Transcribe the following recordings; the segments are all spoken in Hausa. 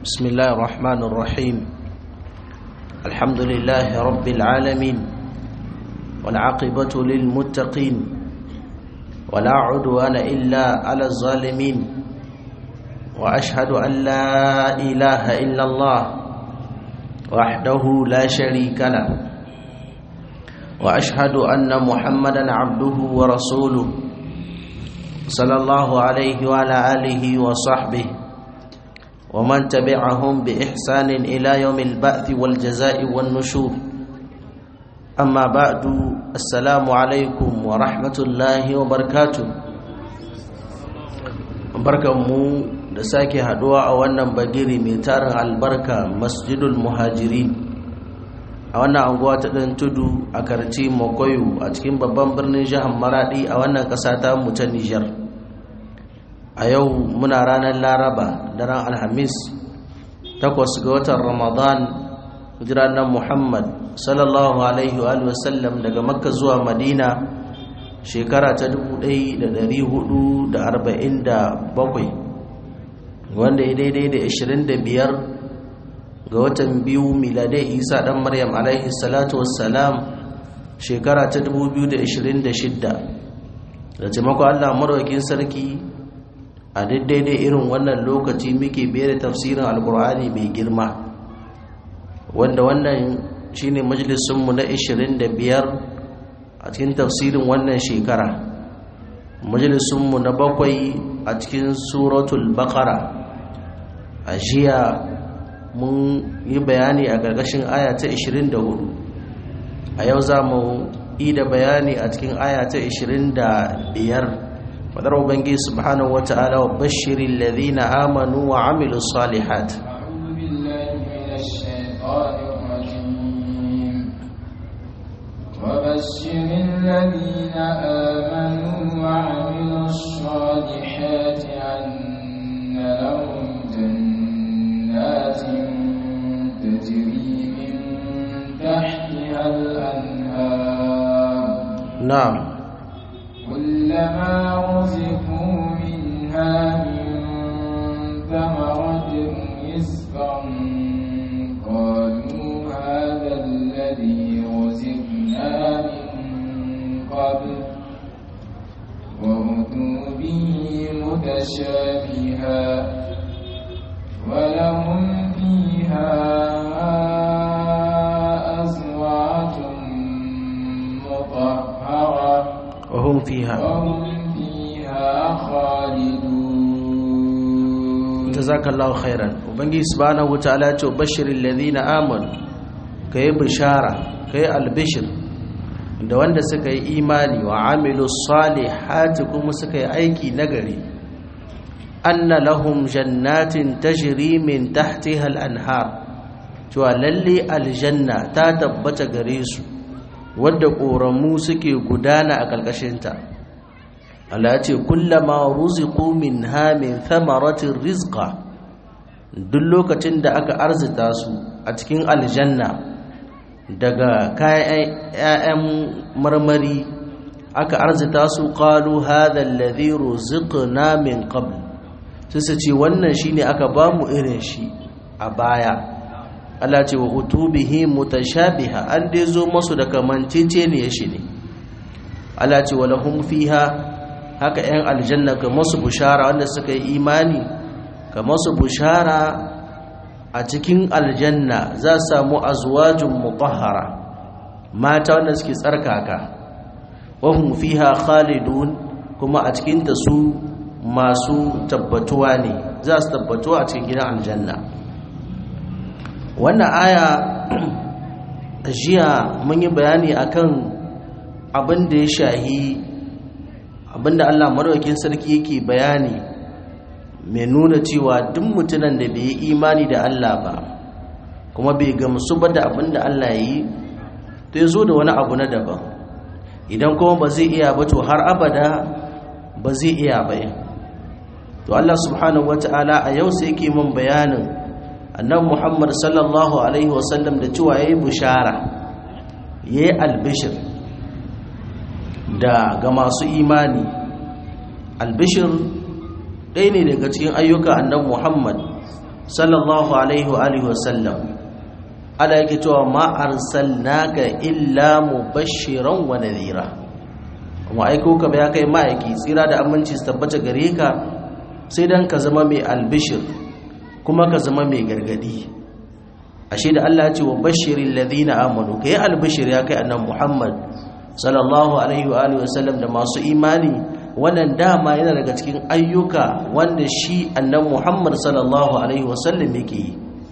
بسم الله الرحمن الرحيم الحمد لله رب العالمين والعاقبة للمتقين ولا عدوان إلا على الظالمين وأشهد أن لا إله إلا الله وحده لا شريك له وأشهد أن محمدا عبده ورسوله صلى الله عليه وعلى آله وصحبه ومن تبعهم بإحسان إلى يوم البعث والجزاء والنشور أما بعد السلام عليكم ورحمة الله وبركاته barkanmu da sake haduwa a wannan bagiri mai tarin albarka masjidul muhajirin a wannan anguwa ta ɗan tudu a karci makoyo a cikin babban birnin jihar maradi a wannan ƙasa ta mu ta nijar a yau muna ranar laraba daren alhamis takwas ga watan ramadan jiranar muhammad sallallahu alaihi wa sallam daga makka zuwa madina shekara ta 1447 wanda ya daidai da 25 ga watan biyu miladai isa dan maryam alaihi salatu wassalam shekara ta 2026 da taimakon allah marwakin sarki a daidai irin wannan lokaci muke bere tafsirin alkur'ani mai girma wanda wannan shine majalisunmu na 25 a cikin tafsirin wannan shekara majalisunmu na bakwai a cikin suratul baqara a jiya mun yi bayani a ƙarƙashin aya ta 24 a yau za mu yi da bayani a cikin aya ta 25 fadar ubangi subhanahu wa ta'ala wa bashirin ladina amanu wa amilu salihat وبشر الذين آمنوا وعملوا الصالحات أن لهم جنات تجري من تحتها الأنهار نعم كلما رزقوا منها من ثمرة رزقا قالوا هذا الذي رزقنا من قبل وأتوا به متشابها ولهم فيها أزواج مطهرة وهم فيها وهم فيها خالدون jazakallahu khairan ubangi subhanahu wataala ce bashiril ladina amanu kai bishara kai albishir da wanda suka yi imani wa amilu salihati kuma suka yi aiki nagari anna lahum jannatin tajri min tahtiha al-anhar cewa lalle aljanna ta tabbata gare su wadda ƙoramu suke gudana a ƙarƙashinta Allah ya ce kullama ruziqu minha min thamaratir rizqa duk lokacin da aka arzita su a cikin aljanna daga kayan ƴaƴan marmari aka arzita su qalu hadha alladhi ruziqna min qabl sai su ce wannan shine aka bamu irin shi a baya Allah ce wa utubihi mutashabiha an dai zo masu da kamanceceniya shi ne Allah ce wa lahum fiha haka ‘yan aljanna ka masu bushara wanda suka yi imani ka masu bushara a cikin aljanna za su samu azwajin mutahhara mata wanda suke tsarkaka wahum fiha khalidun kuma a cikinta su masu tabbatuwa ne za su tabbatuwa a cikin gidan aljanna wannan aya jiya mun yi bayani akan abin da ya shahi abinda Allah maraukin sarki yake bayani mai nuna cewa duk mutunan da bai yi imani da Allah ba kuma bai gamsu ba da abinda Allah yi to ya zo da wani abu na daban idan kuma ba zai iya ba to har abada ba zai iya ba to Allah subhanahu wata'ala a yau sai yake min bayanin annabi Muhammad sallallahu alaihi wasallam da cewa yayi bushara yayi albishir da ga masu imani albishir ɗaya ne daga cikin ayyuka annabi muhammad sallallahu alaihi wa alihi wasallam ala yake cewa ma arsalnaka illa mubashiran wa nadhira kuma aiko ka ya kai ma'aiki tsira da aminci su tabbata gare ka sai dan ka zama mai albishir kuma ka zama mai gargadi ashe da Allah ya ce wa bashirin ladina amanu kai albishir ya kai annabi Muhammad sallallahu alaihi wa alihi wasallam da masu imani wannan dama yana daga cikin ayyuka wanda shi annabi Muhammad sallallahu alaihi wasallam yake yi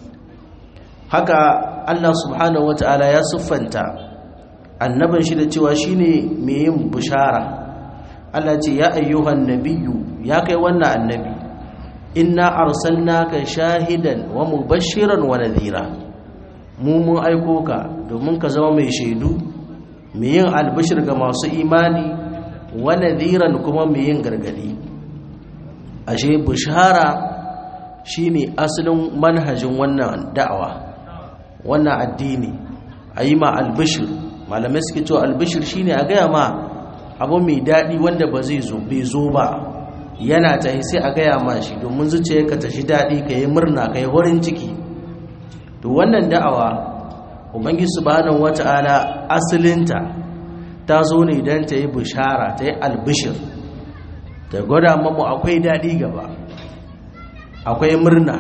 haka Allah subhanahu wataala ya siffanta annabin shi da cewa shine mai yin bushara Allah ce ya ayyuhan nabiyyu ya kai wannan annabi inna arsalnaka shahidan wa mubashiran wa nadhira mu mun aiko ka domin ka zama mai shaidu mai yin albishir ga masu imani wa nadhiran kuma mai yin gargadi ashe bushara shine asalin manhajin wannan da'awa wannan addini ayi ma albishir malamai suke cewa albishir shine a gaya ma abu mai daɗi wanda ba zai zo bai zo ba yana ta sai a gaya ma shi domin zuciyarka ta shi daɗi ka yi murna ka yi horin ciki to wannan da'awa ubangi subhanahu wata'ala asalinta ta zo ne don ta yi bishara ta yi albishir ta gwada mamu akwai daɗi gaba akwai murna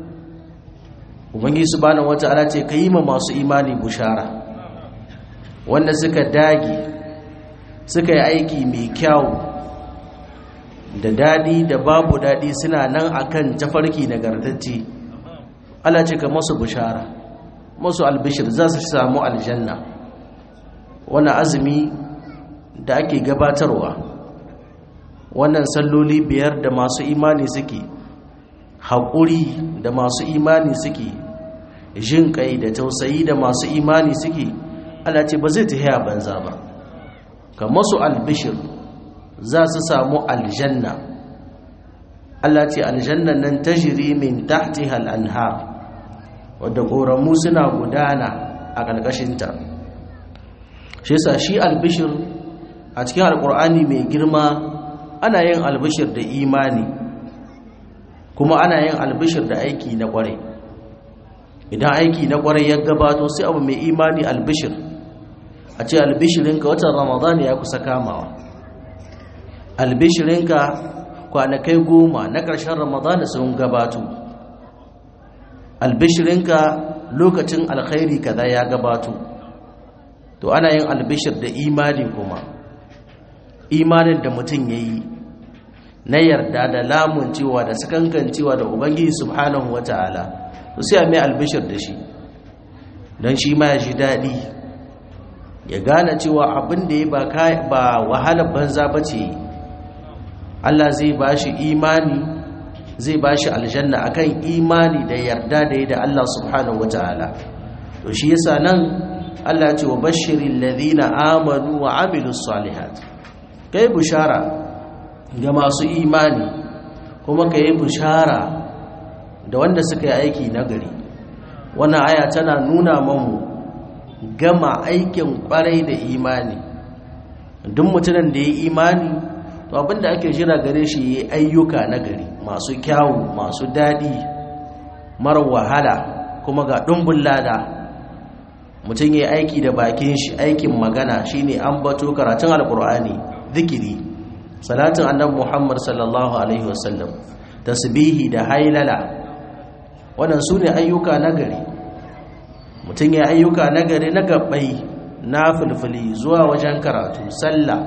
ubangi subhanahu wata'ala ce ka yi ma masu imani bishara wanda suka dage suka yi aiki mai kyau da daɗi da babu daɗi suna nan akan tafarki nagartacce Allah ce ka masu bishara masu albishir za su samu aljanna wannan azumi da ake gabatarwa wannan salloli biyar da masu imani suke haƙuri da masu imani suke jin kai da tausayi da masu imani suke Allah ce ba zai tafiya banza ba ka masu albishir za su samu aljanna Allah ce aljannan nan tajri min tahtiha al-anhar wadda ƙoramu suna gudana a ƙarƙashinta shi yasa shi albishir a cikin alƙur'ani mai girma ana yin albishir da imani kuma ana yin albishir da aiki na ƙwarai idan aiki na ƙwarai ya gabato sai abu mai imani albishir a ce albishirinka watan ramadan ya kusa kamawa albishirinka kwanakai goma na ƙarshen ramadan sun gabato albishirinka lokacin alkhairi kaza ya gabato to ana yin albishir da imani kuma imanin da mutum ya yi na yarda da lamun cewa da sakankan cewa da ubangiji subhanahu wa ta'ala to sai a mai albishir da shi don shi ma ya ji daɗi ya gane cewa abin da ya ba wahalar banza ba ce Allah zai ba shi imani zai ba shi aljanna akan imani da yarda da ya da Allah subhanahu wa ta'ala to shi yasa nan Allah ce wa bashirin ladina amanu wa amilus salihat kai bushara ga masu imani kuma ka yi bushara da wanda suka yi aiki nagari wannan aya tana nuna mamu gama aikin kwarai da imani duk mutumin da ya yi imani to abinda ake jira gare shi yi ayyuka nagari masu kyawu masu daɗi mara wahala kuma ga ɗumbin lada mutum ya aiki da bakin shi aikin magana shine an bato karatun alkur'ani zikiri salatin annabi muhammad sallallahu alaihi wasallam tasbihi da hailala wannan su ne ayyuka nagari mutum ya ayyuka nagari na gabbai na fulfuli zuwa wajen karatu sallah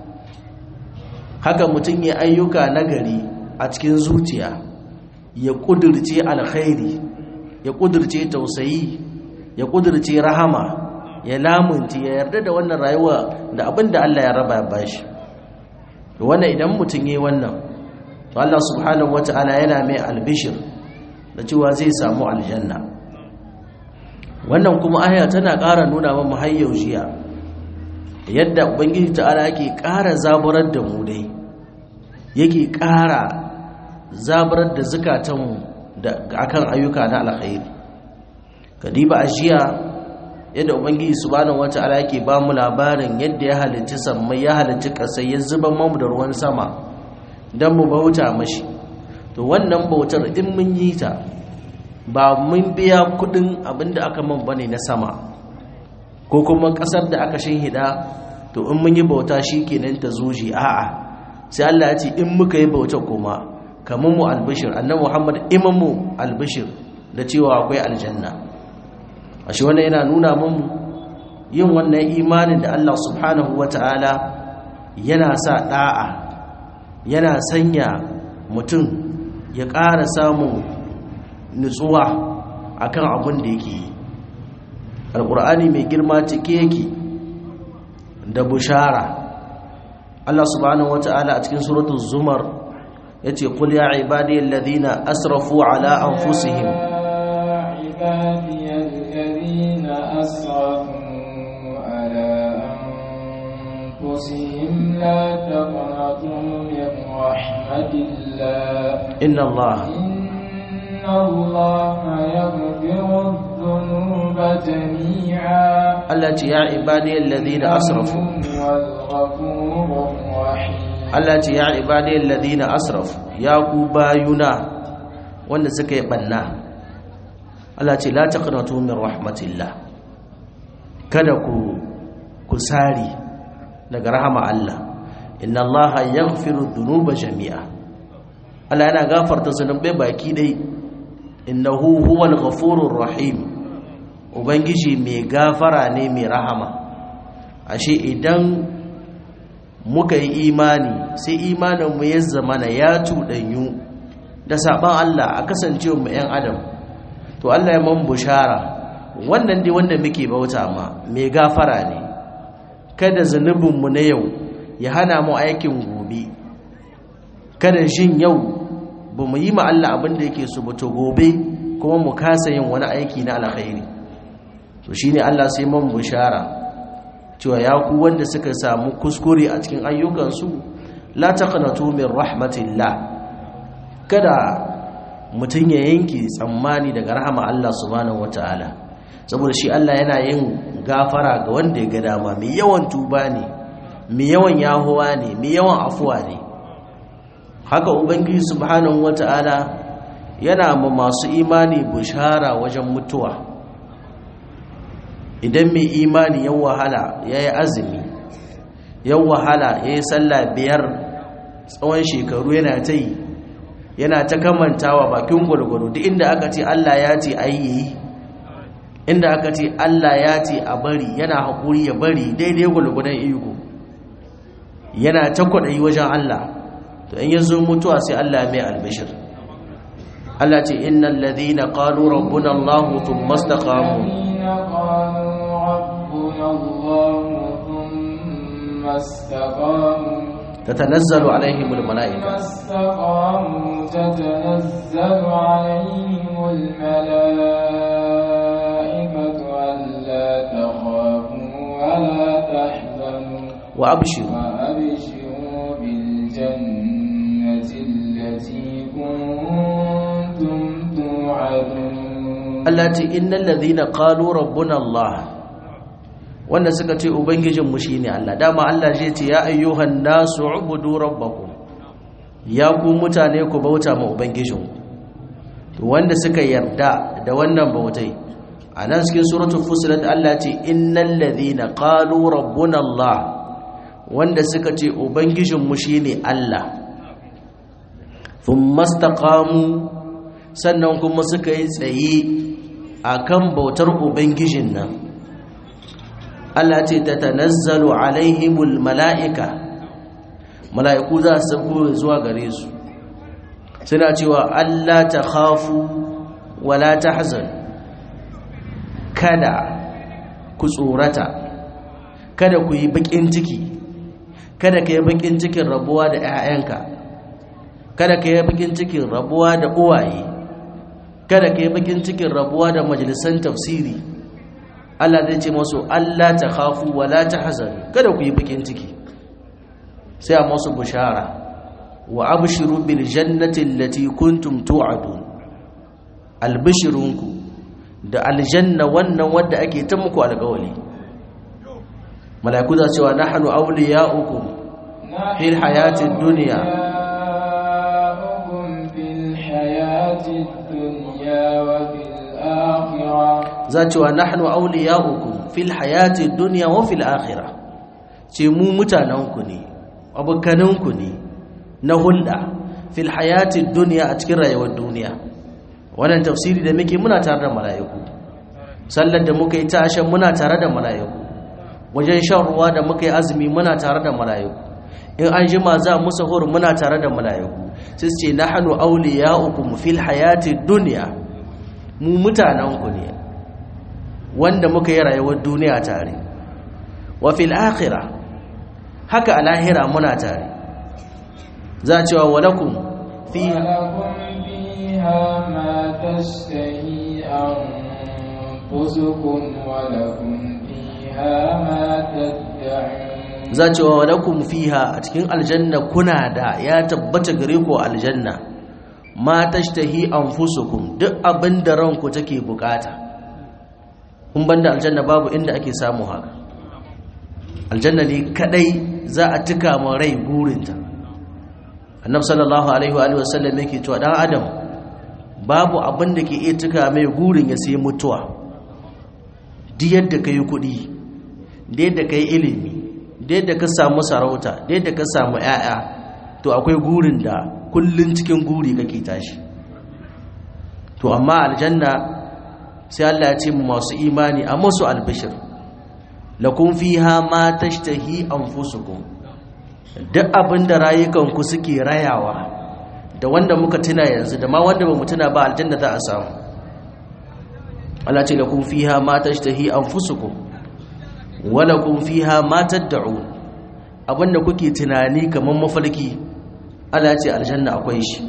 haka mutum ya ayyuka nagari a cikin zuciya ya kudirce alkhairi ya kudirce tausayi ya kudirce rahama ya lamunci ya yarda da wannan rayuwa da abin da Allah ya raba ya bashi wannan idan mutum yi wannan to Allah subhanahu wata'ala yana mai albishir da cewa zai samu aljanna wannan kuma aya tana ƙara nuna wa muhayyau jiya yadda ubangiji ta'ala yake ƙara zaburar da mu dai yake ƙara zaburar da zukatanmu da akan ayyuka na alkhairi kadiba ajiya yadda ubangiji subhanahu wata'ala yake ba mu labarin yadda ya halicci sammai ya halicci ƙasai ya zuba mamu da ruwan sama don mu bauta mashi to wannan bautar in mun yi ta ba mun biya kudin abinda aka man bane na sama ko kuma kasar da aka shinhida to in mun yi bauta shikenan ta zuji a'a sai Allah ya ce in muka yi bauta kuma kamar mu albishir annabi Muhammad imamu albishir da cewa akwai aljanna ashe wannan yana nuna mun yin wannan imanin da Allah subhanahu wataala yana sa da'a yana sanya mutum ya ƙara samun nutsuwa akan abin da yake yi alƙur'ani mai girma cike yake da bushara Allah subhanahu wata'ala a cikin suratul zumar yace qul ya ibadiyal ladina asrafu ala anfusihim ibadiyal ladina asrafu ala anfusihim la taqnatu min rahmatillah inna Allah inna allaha yaghfiru dhunuba jami'a Allah ce ya ibadiyal ladina asrafu والغفور الرحيم Allah ce ya ibadiyal ladina asrafu ya ku bayuna wanda suka yi banna Allah ce la taqnatu min rahmatillah kada ku ku sari daga rahama Allah inna Allah yaghfiru dhunuba jami'a Allah yana gafarta zunubai baki dai innahu huwal ghafurur rahim ubangiji mai gafara ne mai rahama ashe idan muka yi imani sai imaninmu ya zamana ya cuɗanyu da saɓan Allah a kasancewa mu 'yan adam to Allah ya man bushara wannan dai wanda muke bauta ma mai gafara ne kada zunubinmu na yau ya hana mu aikin gobe kada jin yau ba mu yi ma Allah abin da yake so ba to gobe kuma mu kasa yin wani aiki na alkhairi to shine Allah sai man bushara cewa ya ku wanda suka samu kuskure a cikin ayyukansu la taqnatu min rahmatillah kada mutum ya yanke tsammani daga rahama Allah subhanahu wataala saboda shi Allah yana yin gafara ga wanda ya ga dama mai yawan tuba ne mai yawan yahuwa ne mai yawan afuwa ne haka ubangiji subhanahu wataala yana ma masu imani bushara wajen mutuwa idan mai imani yan wahala ya yi azumi yan wahala ya yi sallah biyar tsawon shekaru yana ta yi yana ta kamantawa bakin gwargwaro duk inda aka ce allah ya ce a yi inda aka ce allah ya ce a bari yana haƙuri ya bari daidai gwargwadon iko yana ta kwaɗayi wajen allah to in ya zo mutuwa sai allah mai albishir allah ce innan ladina qalu rabbuna allah thumma istaqamu ربنا الله ثم استقاموا تتنزل عليهم الملائكة ثم استقاموا تتنزل عليهم الملائكة ألا تخافوا ولا تحزنوا وأبشروا وأبشروا بالجنة التي كنتم توعدون allati innal ladhina qalu rabbuna Allah wanda suka ce ubangijinmu shine Allah dama Allah zai ce ya ayyuhan nasu ubudu rabbakum ya ku mutane ku bauta ma ubangijinku to wanda suka yarda da wannan bautai anan cikin suratul fusilat Allah ce innal ladhina qalu rabbuna Allah wanda suka ce ubangijinmu shine Allah thumma istaqamu sannan kuma suka yi tsaye akan bautar ubangijin nan Allah ce ta tanazzalu alaihimul mala'ika mala'iku za su sauko zuwa gare su suna cewa Allah ta khafu wala tahzan kada ku tsorata kada ku yi bakin ciki kada ka yi bakin cikin rabuwa da 'ya'yanka kada ka yi bakin cikin rabuwa da uwaye kada ka yi bakin cikin rabuwa da majalisan tafsiri Allah zai ce masu Allah ta khafu wa la tahzan kada ku yi bakin ciki sai a masu bushara wa abshiru bil jannati allati kuntum tu'adun albishirunku da aljanna wannan wadda ake ta muku alƙawari mala'iku za cewa nahnu awliya'ukum fil hayatid dunya أولياؤكم في الحياة الدنيا وفي za cewa nahnu awliya'ukum fil hayati dunya wa fil akhirah ce mu mutanenku ne abokaninku ne na hulɗa fil hayati dunya a cikin rayuwar duniya wannan tafsiri da muke muna tare da mala'iku sallar da muka yi tashin muna tare da mala'iku wajen shan ruwa da muka yi azumi muna tare da mala'iku in an jima za mu sahur muna tare da mala'iku sai ce nahnu awliya'ukum fil hayati dunya mu mutanenku ne wanda muka yi rayuwar duniya tare wa fil akhirah haka a lahira muna tare za a cewa walakum fiha ولكم فيها ما تشتهي أنفسكم ولكم فيها ما تدعون za a cewa walakum fiha a cikin aljanna kuna da ya tabbata gare ku aljanna ma tashtahi anfusukum duk abin da ranku take bukata kun banda aljanna babu inda ake samu haka aljanna ne kadai za a tuka ma rai burinta annabi sallallahu alaihi wa alihi wasallam yake cewa dan adam babu abin da ke iya tuka mai gurin ya sai mutuwa duk yadda kai kudi da yadda kai ilimi da yadda ka samu sarauta da yadda ka samu yaya to akwai gurin da kullun cikin guri kake tashi to amma aljanna sai Allah ya ce mu masu imani a musu albishir lakum fiha ma tashtahi anfusukum duk abinda rayukanku suke rayawa da wanda muka tuna yanzu da ma wanda bamu tuna ba aljanna za a samu Allah ce lakum fiha ma tashtahi anfusukum wa lakum fiha ma tad'un abinda kuke tunani kaman mafarki Allah ce aljanna akwai shi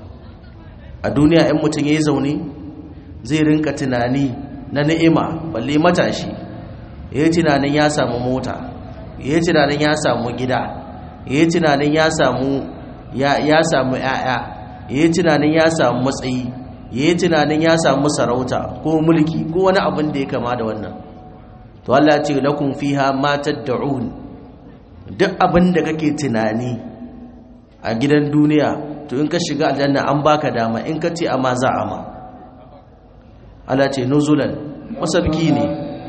a duniya in mutun yayi zaune zai rinka tunani na ni'ima balle matashi yayi tunanin ya samu mota yayi tunanin ya samu gida yayi tunanin ya samu ya ya samu yaya yayi tunanin ya samu matsayi yayi tunanin ya samu sarauta ko mulki ko wani abin da ya kama da wannan to Allah ya ce lakum fiha ma tad'un duk abin da kake tunani a gidan duniya to in ka shiga aljanna an baka dama in ka ce amma za a ma Allah ce nuzulan masabki ne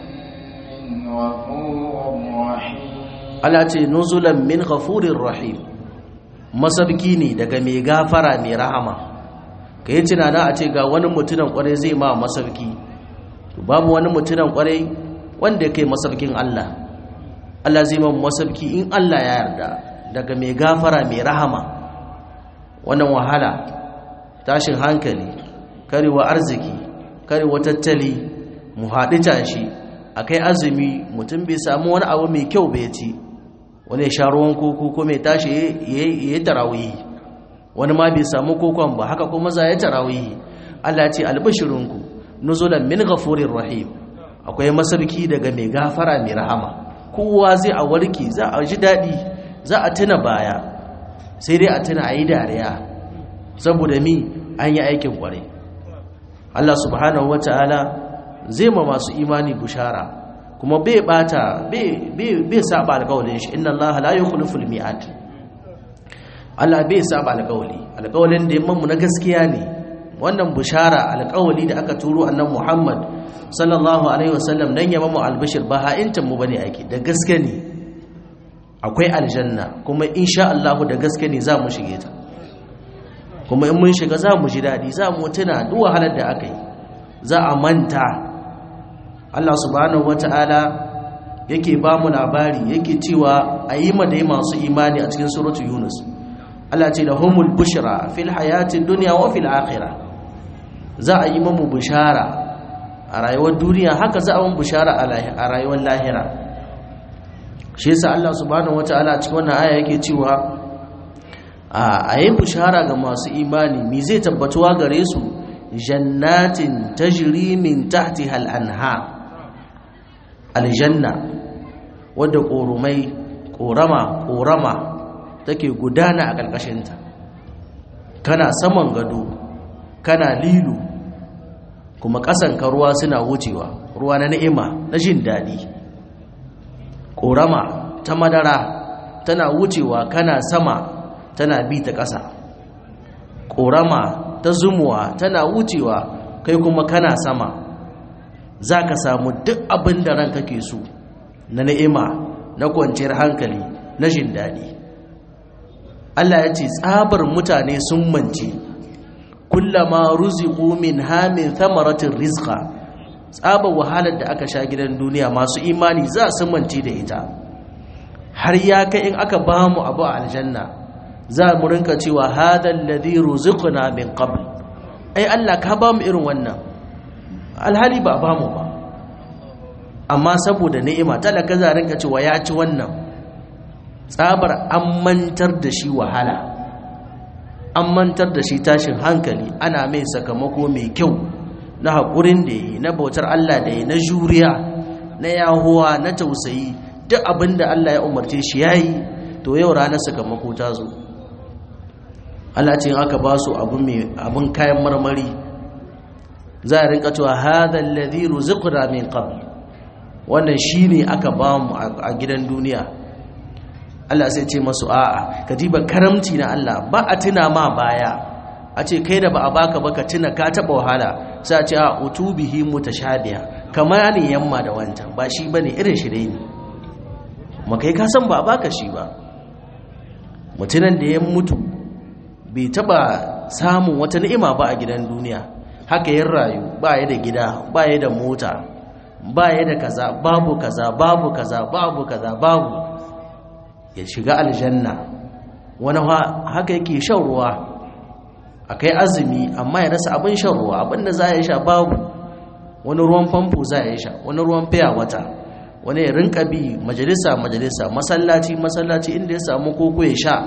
من غفور رحيم Allah ce nuzulan min ghafurir rahim masabki ne daga mai gafara mai rahama kai tunana a ce ga wani mutunan kwarai zai ma masabki to babu wani mutunan kwarai wanda kai masabkin Allah Allah zai ma masabki in Allah ya yarda daga mai gafara mai rahama wannan wahala tashin hankali karewa arziki karewa tattali mu haɗu tashi a kai azumi mutum bai samu wani abu mai kyau bai ci wani ya sha ruwan koko ko mai tashi ya yi tarawihi wani ma bai samu kokon ba haka kuma za ya tarawihi Allah ce albashirinku nuzulan min ghafurir rahim akwai masarki daga mai gafara mai rahama kowa zai a warke za a ji daɗi za a tuna baya sai dai a tuna a yi dariya saboda mi an yi aikin kwarai Allah subhanahu wa ta'ala zai ma masu imani bushara kuma bai bata bai saba alƙawalin shi inna Allah la yukhliful mi'ad Allah bai saba alƙawali alƙawalin da yamman mu na gaskiya ne wannan bushara alƙawali da aka turo annabi Muhammad sallallahu alaihi wasallam dan yamma mu albishir ba ha'intan mu bane ake da gaske ne akwai aljanna kuma insha Allah da gaske ne za mu shige ta kuma in mun shiga za mu ji daɗi za mu tuna duk wahalar da aka yi za a manta Allah subhanahu wata'ala yake ba mu labari yake cewa a yi ma da masu imani a cikin suratu yunus Allah ce da humul bushra fil hayatin duniya wa fil akhirah za a yi mamu bushara a rayuwar duniya haka za a mun bushara a rayuwar lahira shi yasa Allah subhanahu wata'ala a cikin wannan aya yake cewa a yi bushara ga masu imani mi zai tabbatuwa gare su jannatin tajri min tahtiha al-anhar aljanna wadda korumai korama korama take gudana a ƙarƙashinta kana saman gado kana lilu kuma ƙasanka ruwa suna wucewa ruwa na ni'ima na jin daɗi korama ta madara tana wucewa kana sama tana bi ta ƙasa ƙorama ta zumuwa tana wucewa kai kuma kana sama za ka samu duk abin da ranka ke so na ni'ima na kwanciyar hankali na jin daɗi Allah ya ce tsabar mutane sun mance kullama ruziqu min hamin thamaratin rizqa tsabar wahalar da aka sha gidan duniya masu imani za su mance da ita har ya kai in aka ba mu abu a aljanna za mu rinka cewa hadal ladhi ruziqna min qabl ai Allah ka ba mu irin wannan alhali ba ba mu ba amma saboda ni'ima talaka za rinka cewa ya ci wannan tsabar an mantar da shi wahala an mantar da shi tashin hankali ana mai sakamako mai kyau na haƙurin da yi na bautar Allah da yi na juriya na yahuwa na tausayi duk abin da Allah ya umarce shi ya yi to yau ranar sakamako ta zo Allah ce aka ba su abin kayan marmari za a rinka cewa hadha alladhi ruziqna min qabl wannan shine aka ba mu a gidan duniya Allah sai ce masu a'a ka diba karamci na Allah ba a tuna ma baya a ce kai da ba a baka ba ka tuna ka taba wahala sai a ce a utubihi mutashabiha kamar ne yamma da wancan ba shi bane irin shi dai ne makai ka san ba a baka shi ba mutunan da ya mutu bai taba samun wata ni'ima ba a gidan duniya haka yin rayu ba ya da gida ba ya da mota ba ya da kaza babu kaza babu kaza babu kaza babu ya shiga aljanna wani haka yake shan ruwa akai azumi amma ya rasa abin shan ruwa abinda za ya sha babu wani ruwan famfo za ya sha wani ruwan fiya wata wani ya rinka bi majalisa majalisa masallaci masallaci inda ya samu koko ya sha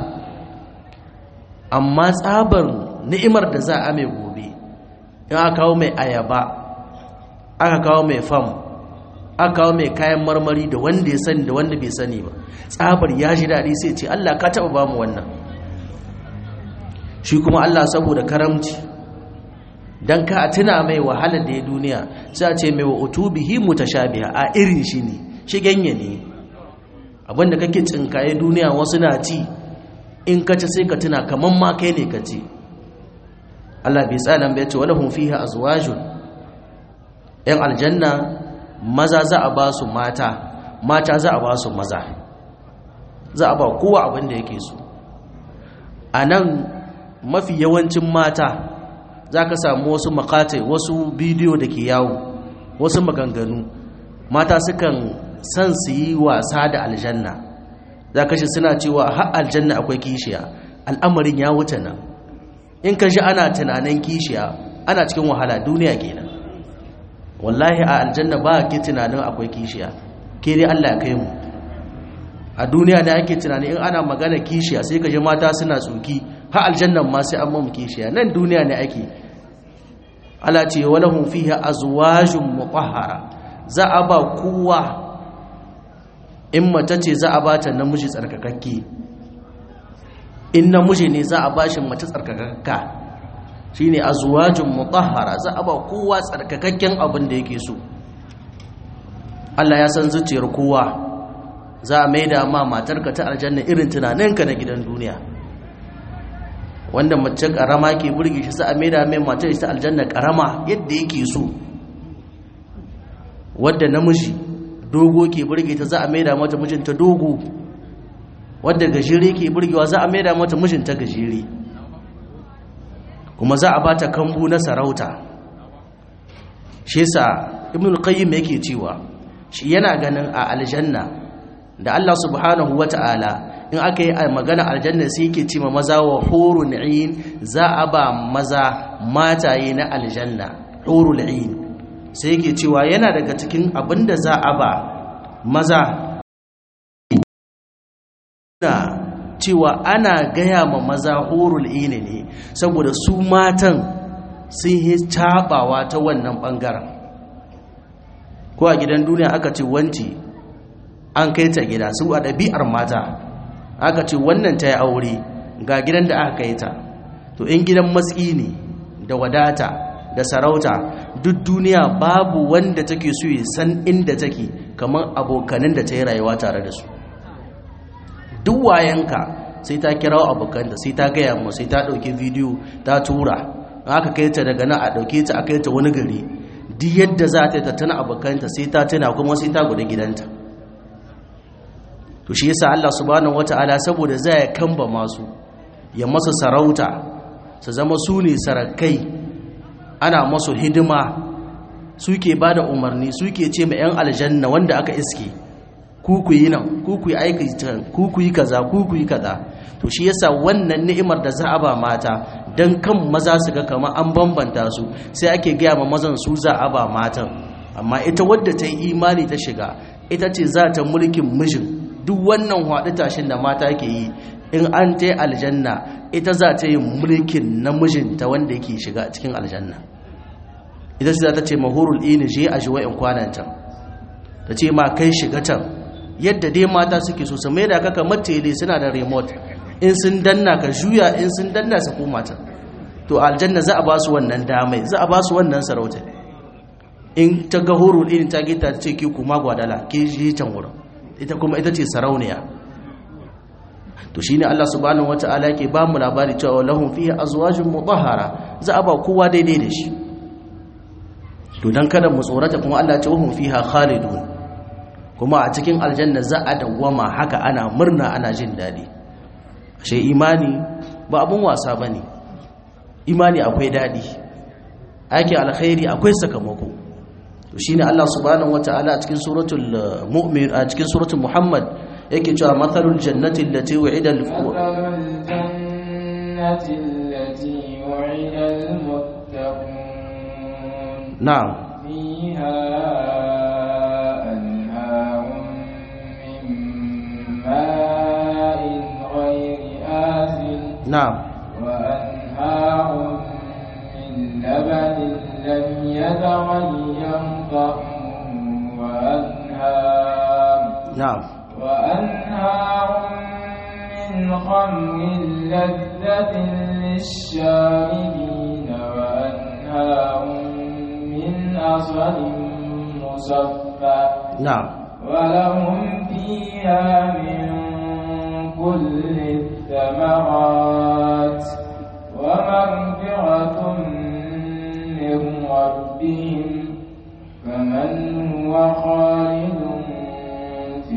amma tsabar ni'imar da za a mai gobe in aka kawo mai ayaba aka kawo mai fam aka kawo mai kayan marmari da wanda ya sani da wanda bai sani ba tsabar ya ji daɗi sai ce Allah ka taɓa ba mu wannan shi kuma Allah saboda karamci don ka tuna mai wahalar da ya duniya sai a ce mai wa utubihi mutashabiha a irin shi ne shi ganye ne abinda kake tsinkaye duniya wasu na ci in ka ci sai ka tuna kaman ma kai ne ka ci Allah bai tsanan bai ce walahum fiha azwajun yan aljanna maza za a ba su mata mata za a ba su maza za a ba kowa abin da yake so a nan mafi yawancin mata za ka samu wasu makatai wasu bidiyo da ke yawo wasu maganganu mata sukan san su yi wasa da aljanna za ka shi suna cewa har aljanna akwai kishiya al'amarin ya wuce nan in ka shi ana tunanin kishiya ana cikin wahala duniya kenan wallahi a aljanna ba ke tunanin akwai kishiya ke dai Allah ya kai mu a duniya da ake tunani in ana magana kishiya sai ka ji mata suna tsoki har aljannan ma sai an mamu kishiya nan duniya ne ake Allah ce walahum fiha azwajun mutahhara za a ba kowa in mace ce za a bata namiji tsarkakakke in namiji ne za a bashi mace tsarkakakka shine azwajun mutahhara za a ba kowa tsarkakakken abin da yake so Allah ya san zuciyar kowa za a maida ma matarka ta aljanna irin tunaninka na gidan duniya wanda mace karama ke burge shi za a maida mai matar ta aljanna karama yadda yake so wadda namiji dogo ke burge ta za a maida mata mijinta dogo wadda gajere ke burgewa za a maida mata mijinta gajere kuma za a bata kambu na sarauta shi yasa ibnul qayyim yake cewa shi yana ganin a aljanna da Allah subhanahu wata'ala in aka yi magana aljanna sai yake ce ma maza wa hurun ain za a ba maza mataye na aljanna hurul ain sai yake cewa yana daga cikin abinda za a ba maza na cewa ana gaya ma maza hurul ain ne saboda su matan sun yi cabawa ta wannan bangaren ko a gidan duniya aka ce wanci an kai ta gida su a ɗabi'ar mata aka ce wannan ta yi aure ga gidan da aka kai ta to in gidan matsi ne da wadata da sarauta duk duniya babu wanda take so ya san inda take kamar abokanin da ta yi rayuwa tare da su duk wayanka sai ta kirawo abokanta sai ta gaya mu sai ta ɗauki bidiyo ta tura aka kai ta daga nan a ɗauke ta a kai ta wani gari duk yadda za ta yi ta tuna abokanta sai ta tuna kuma sai ta gudu gidanta to shi yasa Allah subhanahu wata'ala saboda zai kamba masu ya masa sarauta su zama su ne sarakai ana masu hidima suke ba da umarni suke ce ma 'yan aljanna wanda aka iske ku ku yi nan ku ku yi aiki can ku ku yi kaza ku ku yi kaza to shi yasa wannan ni'imar da za a ba mata dan kan maza su ga kamar an bambanta su sai ake gaya ma mazan su za a ba matan amma ita wadda ta yi imani ta shiga ita ce za ta mulkin mijin duk wannan haɗu tashin da mata ke yi in an ta yi aljanna ita za ta yi mulkin namijinta wanda yake shiga cikin aljanna ita ce za ta ce mahurul ini je a shi wa'in kwanan can ta ce ma kai shiga can yadda dai mata suke so su mai da kaka matele suna da remote in sun danna ka juya in sun danna su koma can to aljanna za a ba su wannan damai za a ba su wannan sarauta in ta ga hurul ini ta gita ta ce ki kuma gwadala ke je can wurin ita kuma ita ce sarauniya to shine Allah subhanahu wataala yake ba mu labari cewa lahum fiha azwajun mutahhara za a ba kowa daidai da shi to dan kada mu tsorata kuma Allah ya ce wahum fiha khalidun kuma a cikin aljanna za a dawwama haka ana murna ana jin dadi ashe imani ba abun wasa bane imani akwai dadi ake alkhairi akwai sakamako to shine Allah subhanahu wataala a cikin suratul mu'min a cikin suratul muhammad yake cewa mathalul jannati allati wa'ida al jannati allati wa'ida al muttaqun na'am fiha anharun min ma'in ghayri asin na'am wa anharun min labanin lam yataghayyar طعمه وأنهار na'am وأنهار من خمر لذة للشاربين وأنهار من عسل مصفى na'am ولهم فيها من كل الثمرات ومغفرة من ربهم كمن هو خالد في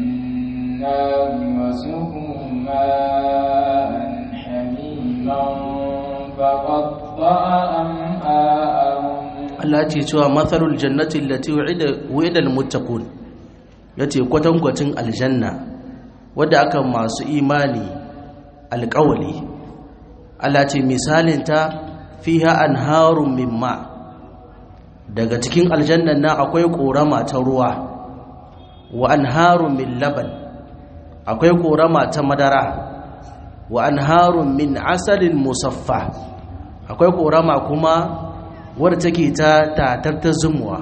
النار وسقوا ماء حميما فقطع أمعاءهم Allah ce cewa mathalul jannati allati wa'ida wa'ida almuttaqun yace kwatankwacin aljanna wadda aka masu imani alƙawali Allah ce misalin ta fiha anharun min ma daga cikin aljannan nan akwai korama ta ruwa wa anharun min laban akwai korama ta madara wa anharun min asalin musaffa akwai korama kuma wadda take ta tatar ta zumuwa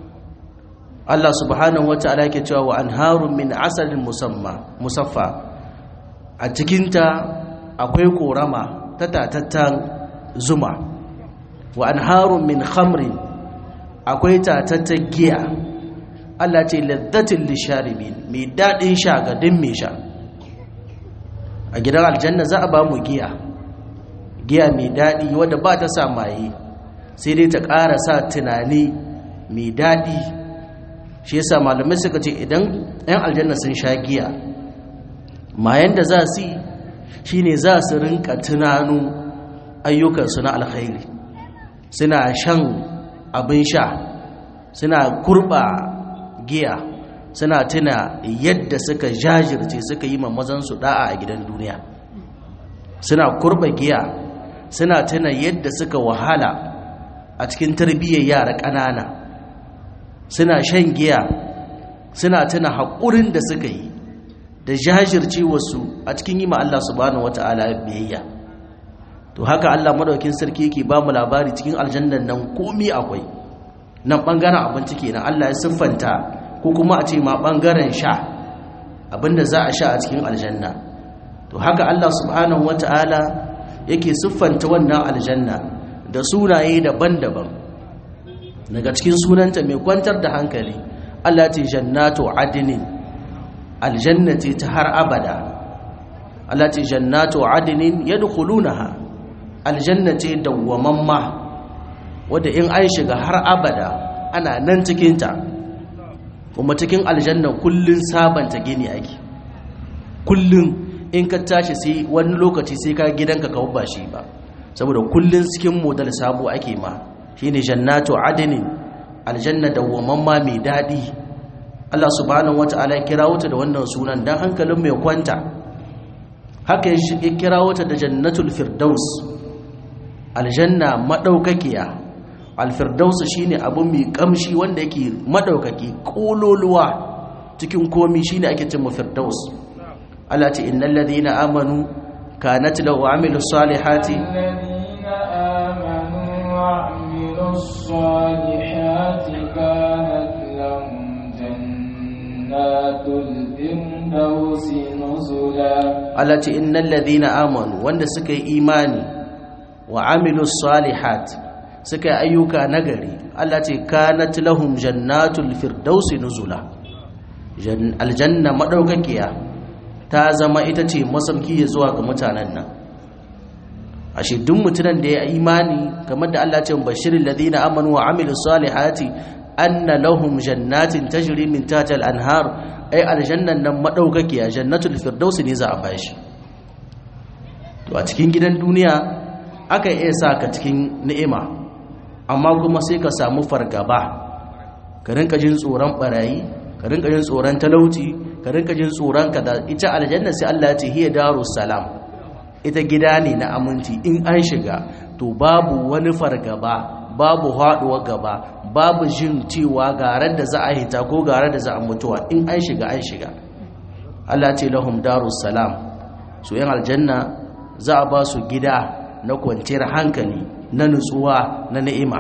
Allah subhanahu wa ta'ala yake cewa wa anharun min asalin musamma musaffa a cikinta akwai korama ta tatattan zuma wa anharun min khamrin akwai tatattan giya Allah ce laddatin lisharibin mai daɗin sha ga din mai sha a gidan aljanna za a ba mu giya giya mai daɗi wadda ba ta sa maye sai dai ta ƙara sa tunani mai daɗi shi yasa malamai suka ce idan 'yan aljanna sun sha giya mayan da za su yi shi ne za su rinka tunanu ayyukansu na alkhairi suna shan abin sha suna kurba giya suna tuna yadda suka jajirce suka yi mamazansu da'a a gidan duniya suna kurba giya suna tuna yadda suka wahala a cikin tarbiyyar yara ƙanana suna shan giya suna tuna haƙurin da suka yi da jajirce wasu a cikin yi ma Allah subhanahu wata'ala biyayya to haka Allah madaukin sarki yake ba mu labari cikin aljannan nan komi akwai nan bangaren abinci kenan Allah ya siffanta ko kuma a ce ma bangaren sha abinda za a sha a cikin aljanna to haka Allah subhanahu wata'ala yake siffanta wannan aljanna da sunaye daban-daban daga cikin sunanta mai kwantar da hankali Allah ce jannatu adinin aljannati ta har abada Allah ce jannatu adinin yadkhulunaha aljannati dawwamamma wanda in an shiga har abada ana nan cikinta kuma cikin aljanna kullun sabanta gini ake kullun in ka tashi sai wani lokaci sai ka gidanka ka ba shi ba saboda kullun cikin modal sabo ake ma shine jannatu adnin aljanna dawwamamma mai dadi Allah subhanahu wata'ala ya kira wuta da wannan sunan dan hankalin mai kwanta haka ya kira wuta da jannatul firdaus aljanna madaukakiya alfirdaus shine abu mai kamshi wanda yake madaukaki kololuwa cikin komi shine ake cewa firdaus Allah ce innal ladina amanu kanat lahu amilus salihati الذين آمنوا وعملوا الصالحات كانت لهم جنات الفردوس نزلا Allah ce innal ladina amanu wanda suka yi imani wa amilus salihat suka yi ayyuka nagari Allah ce kanat lahum jannatul firdausi nuzula Jan- aljanna madaukakiya ta zama ita ce masauki ya zuwa ga mutanen nan ashe duk mutumin da ya yi imani kamar da Allah ce bashirin ladina amanu wa amilus salihati anna lahum jannatin tajri min tahtiha al-anhar ai aljannan nan madaukakiya jannatul firdaus ne za a bashi to a cikin gidan duniya aka iya sa ka cikin ni'ima amma kuma sai ka samu fargaba ka rinka jin tsoron barayi ka rinka jin tsoron talauci ka rinka jin tsoron kaza ita aljanna sai Allah ya ce hiya darus salam ita gida ne na aminci in an shiga to babu wani fargaba babu haɗuwa gaba babu jin cewa garar da za a hita ko garar da za a mutuwa in an shiga an shiga Allah ce lahum darus salam su yan aljanna za a ba su gida na kwanciyar hankali na nutsuwa na ni'ima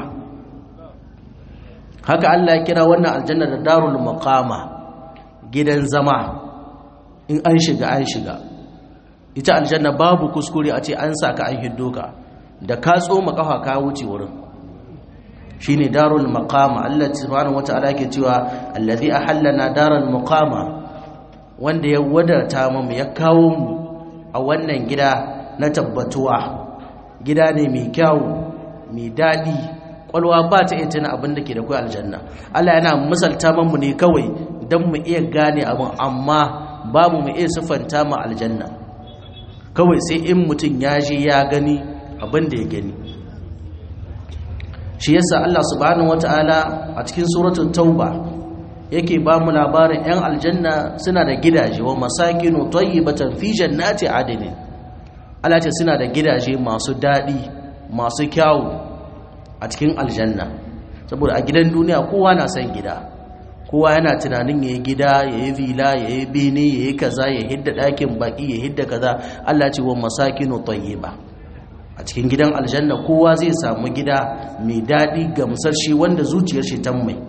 haka Allah ya kira wannan aljanna da darul maqama gidan zama in an shiga an shiga ita aljanna babu kuskure a ce an saka an hiddo ka da ka tsoma kafa ka wuce wurin shine darul maqama Allah subhanahu wataala yake cewa allazi ahallana daral maqama wanda ya wadarta mu ya kawo mu a wannan gida na tabbatuwa gida ne mai kyau mai dadi kwalwa ba ta iya tana abin da ke da kai aljanna Allah yana misalta mu ne kawai dan mu iya gane abin amma babu mu iya siffanta mu aljanna kawai sai in mutum ya je ya gani abin da ya gani shi yasa Allah subhanahu wata'ala a cikin suratul tauba yake ba mu labarin yan aljanna suna da gidaje wa masakinu tayyibatan fi jannati adnin Allah ce suna da gidaje masu dadi masu kyawu a cikin aljanna saboda a gidan duniya kowa na son gida kowa yana tunanin yayi gida yayi villa yayi bene yayi kaza ya hidda dakin baki ya hidda kaza Allah ce wa masakinu tayyiba a cikin gidan aljanna kowa zai samu gida mai daɗi gamsar shi wanda zuciyar shi tan mai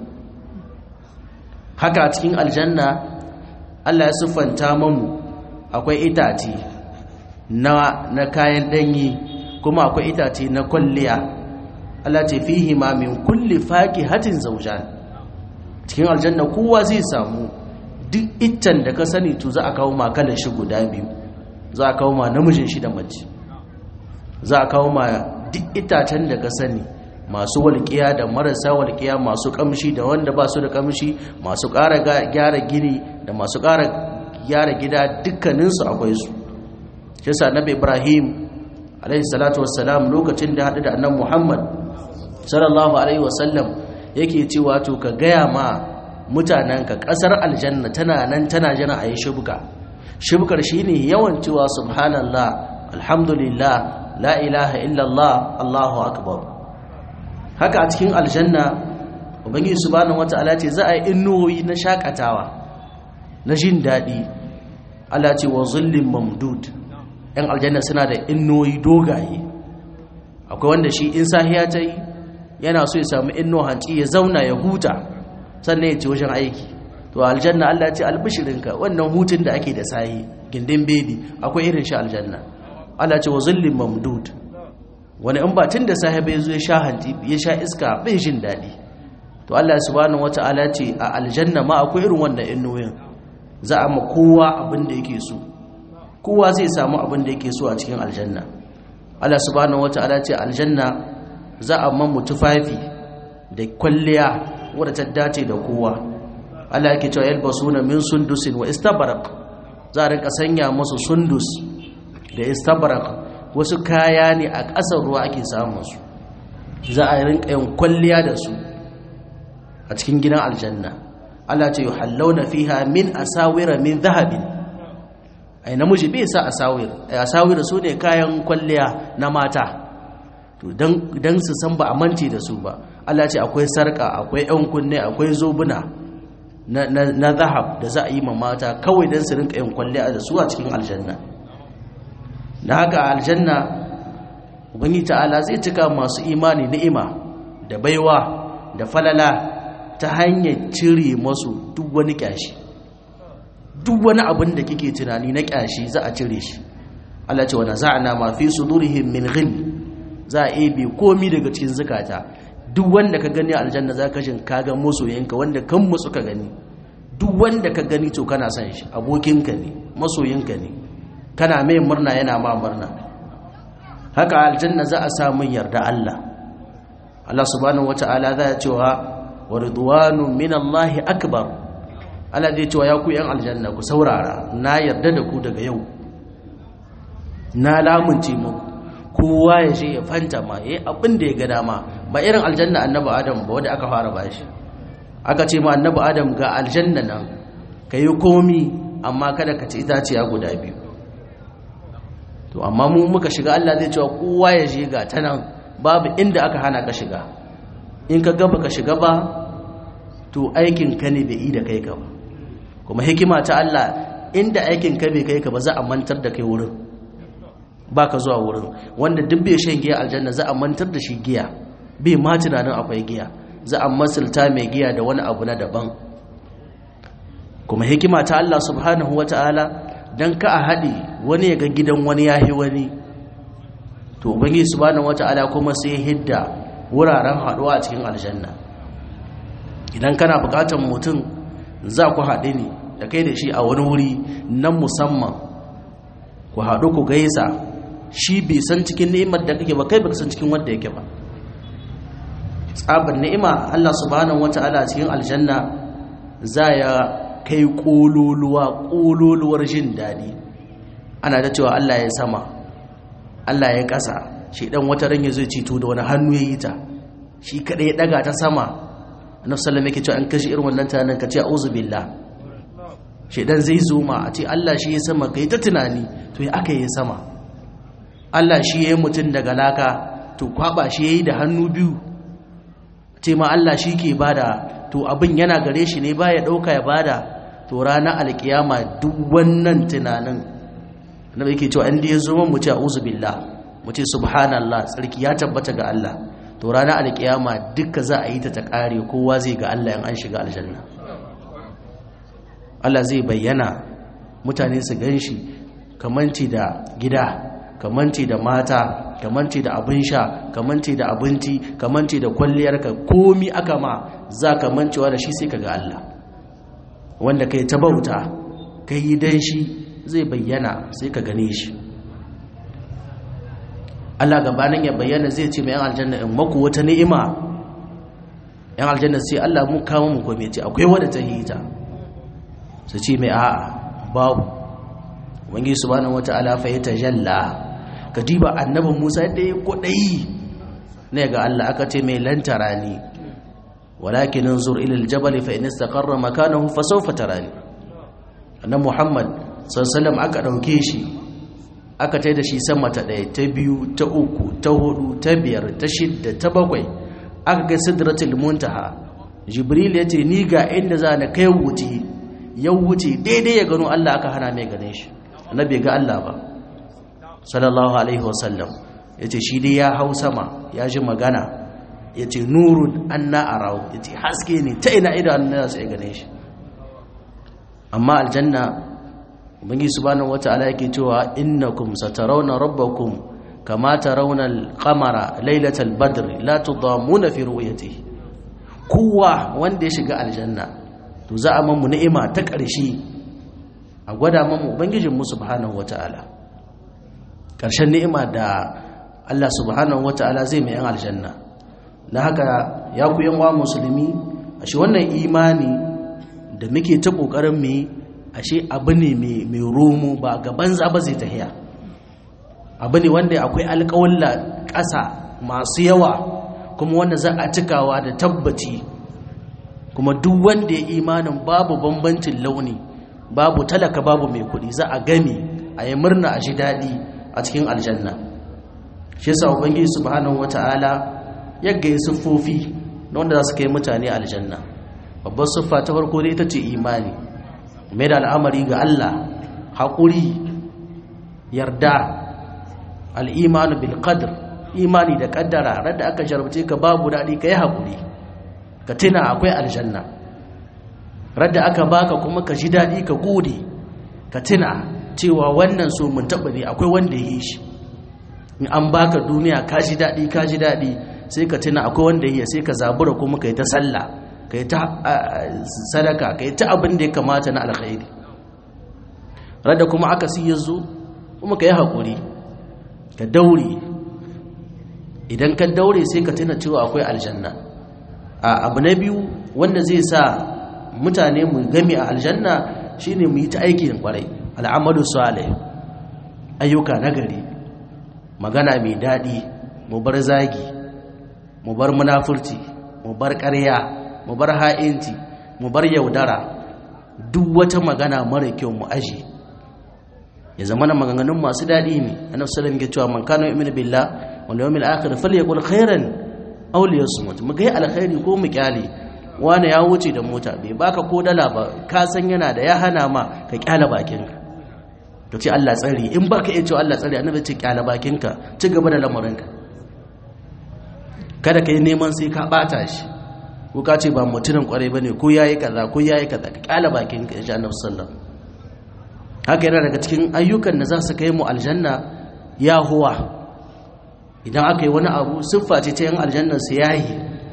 haka a cikin aljanna Allah ya siffanta mamu akwai itace na na kayan danyi kuma akwai itace na kwalliya Allah ce fihi ma min kulli faqihatin zawjan cikin aljanna kowa zai samu duk iccen da ka sani to za a kawo ma kalan shi guda biyu za a kawo ma namijin shi da mace za a kawo ma duk itacen da ka sani masu walƙiya da marasa walƙiya masu ƙamshi da wanda ba su da ƙamshi masu ƙara gyara gini da masu ƙara gyara gida dukkaninsu akwai su shi sa nabi ibrahim alaihi salatu wassalam lokacin da haɗu da annan muhammad sallallahu alaihi wasallam yake cewa to ka gaya ma mutanenka ƙasar aljanna tana nan tana jana a yi shibka shibkar shine yawan cewa subhanallah alhamdulillah la ilaha illallah allahu akbar haka a cikin aljanna ubangiji subhanahu wata'ala ce za a yi innuwoyi na shakatawa na jin daɗi Allah ce wa zullin mamdud yan aljanna suna da innuwoyi dogaye akwai wanda shi in sahiya ta yi yana so ya samu inno hanci ya zauna ya huta sannan ya ce wajen aiki to aljanna Allah ce albishirinka wannan hutun da ake da sahi gindin bedi akwai irin shi aljanna Allah ce wa zullin mamdud wani in ba tun da sahiba ya zo ya sha hanti ya sha iska bai jin daɗi to Allah subhanahu wata'ala ce a aljanna ma akwai irin wannan innoyin za a ma kowa abin da yake so kowa zai samu abin da yake so a cikin aljanna Allah subhanahu wata'ala ce aljanna za a mamu tufafi da kwalliya wadda ta dace da kowa Allah yake cewa yalbasuna min sundusin wa istabraq za a rinka sanya musu sundus da istabraq wasu kaya ne a ƙasar ruwa ake samun su za a rinka yin kwalliya da su a cikin gidan aljanna Allah ce yuhallawna fiha min asawira min dhahabin ai namiji bai sa asawir ai asawir su ne kayan kwalliya na mata to dan su san ba a manci da su ba Allah ce akwai sarka akwai yan kunne akwai zobuna na zahab da za a yi ma mata kawai dan su rinka yin kwalliya da su a cikin aljanna da haka aljanna ubangi ta'ala zai cika masu imani ni'ima da baiwa da falala ta hanyar cire masu duk wani kyashi duk wani abin da kike tunani na kyashi za a cire shi Allah ce wa naza'na ma fi sudurihim min ghil za a ebe komi daga cikin zakata duk wanda ka gani a aljanna za ka shin ka ga masoyinka wanda kan musu ka gani duk wanda ka gani to kana son shi abokinka ne masoyinka ne kana mai murna yana ma murna haka aljanna za a samu yarda Allah Allah subhanahu wata'ala za ya cewa wa ridwanun min Allah akbar Allah zai cewa ya ku yan aljanna ku saurara na yarda da ku daga yau na lamunce muku kowa ya je ya fanta ma yayi abin da ya ga dama ba irin aljanna annabi adam ba wanda aka fara bashi aka ce ma annabi adam ga aljanna nan kayi komi amma kada ka ci itaciya guda biyu to amma mu muka shiga Allah zai cewa kowa ya je ga ta nan babu inda aka hana ka shiga in ka gaba ka shiga ba to aikin ka ne bai yi da kai ka ba kuma hikima ta Allah inda aikin ka bai kai ka ba za a mantar da kai wurin ba ka zuwa wurin wanda duk bai shan giya aljanna za a mantar da shi giya bai ma tunanin akwai giya za a masulta mai giya da wani abu na daban kuma hikima ta Allah subhanahu wata'ala dan ka a haɗe wani ya ga gidan wani ya yi wani to ubangi subhanahu wata'ala kuma sai hidda wuraren haɗuwa a cikin aljanna idan kana buƙatar mutum za ku haɗe ne da kai da shi a wani wuri nan musamman ku haɗu ku gaisa shi bai san cikin ni'imar da kake ba kai baka san cikin wanda yake ba tsabar ni'ima Allah subhanahu wata'ala cikin aljanna za ya kai kololuwa kololuwar jin daɗi ana da cewa Allah ya sama Allah ya ƙasa shi dan wata ran zai cito da wani hannu ya yi ta shi kadai ya daga ta sama annabi sallallahu alaihi wasallam yake cewa an kashi irin wannan tunanin ka ce a'udhu billah shedan zai zo ma a ce Allah shi ya sama kai ta tunani to ya aka yi sama Allah shi ya yi mutum daga laka to kwaba shi ya yi da hannu biyu ce ma Allah shi ke bada to abin yana gare shi ne ba ya ɗauka ya bada to ranar alkiyama duk wannan tunanin na yake cewa inda ya zo mu ce a'udhu billah mu ce subhanallah tsarki ya tabbata ga Allah to ranar alkiyama duka za a yi ta ta kare kowa zai ga Allah in an shiga aljanna Allah zai bayyana mutane su ganshi kamanci da gida kamanci da mata kamanci da abin sha kamanci da abinci kamanci da kwalliyarka komi aka ma za ka mancewa da shi sai ka ga Allah wanda kai ta bauta kai yi dan shi zai bayyana sai ka gane shi Allah gabanin ya bayyana zai ce mai yan aljanna in maku wata ni'ima yan aljanna sai Allah mun kawo mu kome ce akwai wadda ta hita su ce mai a'a babu wangi subhanahu wata'ala fa ya tajalla ka diba annabin Musa da ya kodai ne ga Allah aka ce mai lantara ni walakin anzur ila aljabal fa in istaqarra makanahu fa sawfa tarani annabi Muhammad sallallahu aka dauke shi aka tai da shi sama ta ɗaya ta biyu ta uku ta hudu ta biyar ta shidda ta bakwai aka ga sidratul muntaha jibril ya ce ni ga inda za na kai wuce ya wuce daidai ya gano Allah aka hana mai ganin shi annabi ga Allah ba sallallahu alaihi wasallam ya ce shi dai ya hau sama ya ji magana ya ce nurun anna arau ya ce haske ne ta ina idan na sai ganin shi amma aljanna ubangi subhanahu wata'ala yake cewa innakum satarawna rabbakum kama tarawna al-qamara laylatal badr la tudamuna fi ru'yatihi kowa wanda ya shiga aljanna to za a mamu ni'ima ta ƙarshe a gwada mamu ubangijin mu subhanahu wata'ala ƙarshen ni'ima da Allah subhanahu wata'ala zai mai yan aljanna na haka ya ku yan wa musulmi ashe wannan imani da muke ta kokarin mu ashe abu ne mai romo ba gaban za ba zai tahiya abu ne wanda akwai alƙawalla ƙasa masu yawa kuma wanda za a cikawa da tabbaci kuma duk wanda ya imanin babu bambancin launi babu talaka babu mai kuɗi za a gami a yi murna a shi daɗi a cikin aljanna shi yasa ubangiji subhanahu wata'ala ya gaya siffofi na wanda za su kai mutane aljanna babbar siffa ta farko dai ita ce imani mai da al'amari ga Allah haƙuri yarda al'imanu bil qadr imani da kaddara radda aka jarabce ka babu daɗi ka yi haƙuri ka tuna akwai aljanna radda aka baka kuma ka ji daɗi ka gode ka tuna cewa wannan so mun taɓa ne akwai wanda ya yi shi in an baka duniya ka ji daɗi ka ji daɗi sai ka tuna akwai wanda ya yi sai ka zabura kuma ka yi ta sallah ka yi ta sadaka ka yi ta abin da ya kamata na alkhairi radda kuma aka siya zo kuma ka yi haƙuri ka daure idan ka daure sai ka tuna cewa akwai aljanna a abu na biyu wanda zai sa mutane mu gami a aljanna shine mu yi ta aikin kwarai al'amalu salih ayyuka nagari magana mai daɗi mu bar zagi mu bar munafurci mu bar ƙarya mu bar ha'inci mu bar yaudara duk wata magana mara kyau mu aji ya zama na maganganun masu daɗi ne annabi sallallahu alaihi cewa man kana yu'minu billah wal yawmil akhir falyaqul khairan aw liyasmut mu ga alkhairi ko mu kyale wani ya wuce da mota bai baka ko dala ba ka san yana da ya hana ma ka kyale bakinka to ce Allah tsari in baka iya cewa Allah tsari annabi ce kyale bakinka ci gaba da lamarinka kada ka yi neman sai ka bata shi ko ka ce ba mutumin kwarai bane ko yayi kaza ko yayi kaza ka kyale bakinka insha Allah sallallahu haka yana daga cikin ayyukan da za su kai mu aljanna ya huwa idan aka yi wani abu siffa ce ta yin aljannan su yayi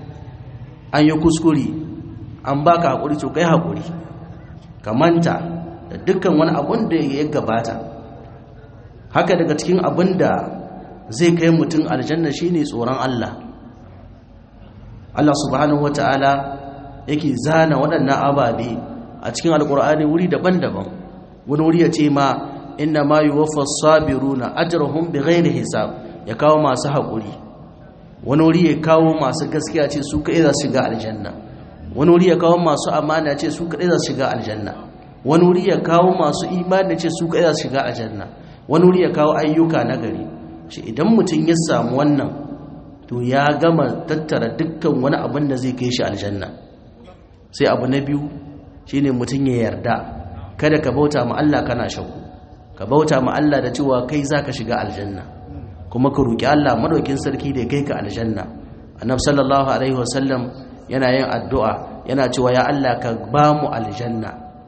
an yi kuskure an baka haƙuri to kai haƙuri ka manta da dukkan wani abun da ya gabata haka daga cikin abin da zai kai mutum aljanna shine tsoron Allah Allah subhanahu wata'ala yake zana waɗannan ababe a cikin alƙur'ani wuri daban-daban wani wuri ya ce ma inna ma yuwaffa sabiruna ajrahum bighairi hisab ya kawo masu haƙuri wani wuri ya kawo masu gaskiya ce su kaɗai za su shiga aljanna wani wuri ya kawo masu amana ce su kaɗai za su shiga aljanna wani wuri ya kawo masu imani ce su kaɗai za su shiga aljanna wani wuri ya kawo ayyuka na gari shi idan mutum ya samu wannan to ya gama tattara dukkan wani abin da zai kai shi aljanna sai abu na biyu shine mutum ya yarda kada ka bauta ma Allah kana shakku ka bauta ma Allah da cewa kai zaka shiga aljanna kuma ka roki Allah madaukin sarki da kai ka aljanna annab sallallahu alaihi wasallam yana yin addu'a yana cewa ya Allah ka ba mu aljanna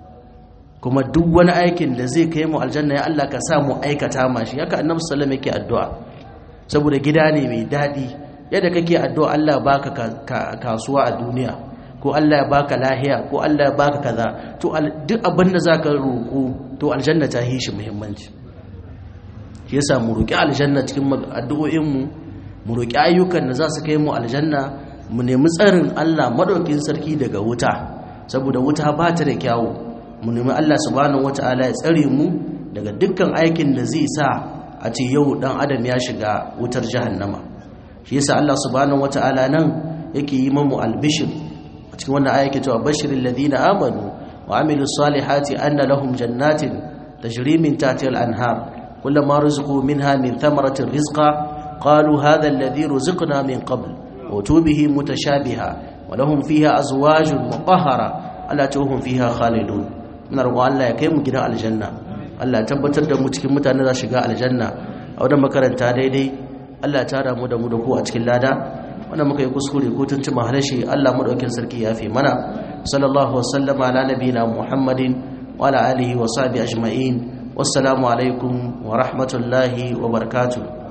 kuma duk wani aikin da zai kai mu aljanna ya Allah ka sa mu aikata ma shi haka annabi sallallahu alaihi yake addu'a saboda gida ne mai dadi yadda kake addu'a Allah baka kasuwa a duniya ko Allah ya baka lahiya ko Allah ya baka kaza to duk abin da zaka roko to aljanna ta yi shi muhimmanci shi yasa mu roki aljanna cikin addu'o'in mu mu roki ayyukan da za su kai mu aljanna mu nemi tsarin Allah madaukin sarki daga wuta saboda wuta ba ta da kyawu mu nemi Allah subhanahu wataala ya tsare mu daga dukkan aikin da zai sa a ce yau dan adam ya shiga wutar jahannama shi yasa Allah subhanahu wataala nan yake yi mamu albishir a cikin wannan aya ke cewa bashirin ladina amanu wa amilu salihati anna lahum jannatin tajri min tahtiha al-anhar kullama rizqu minha min thamaratin rizqa qalu hadha alladhi ruziqna min qabl wa tubihi mutashabiha wa lahum fiha azwajun mutahhara alla tuhum fiha khalidun muna roƙon Allah ya kai mu gidan aljanna Allah ya tabbatar da mu cikin mutane za shiga aljanna a wannan makaranta daidai Allah ya tara mu da mu da ku a cikin lada wanda muka yi kuskure ko tuntuma halashi Allah madaukin sarki ya fi mana sallallahu wasallama ala nabiyina muhammadin wa ala alihi wa sahbihi ajma'in wassalamu alaikum wa rahmatullahi wa barakatuh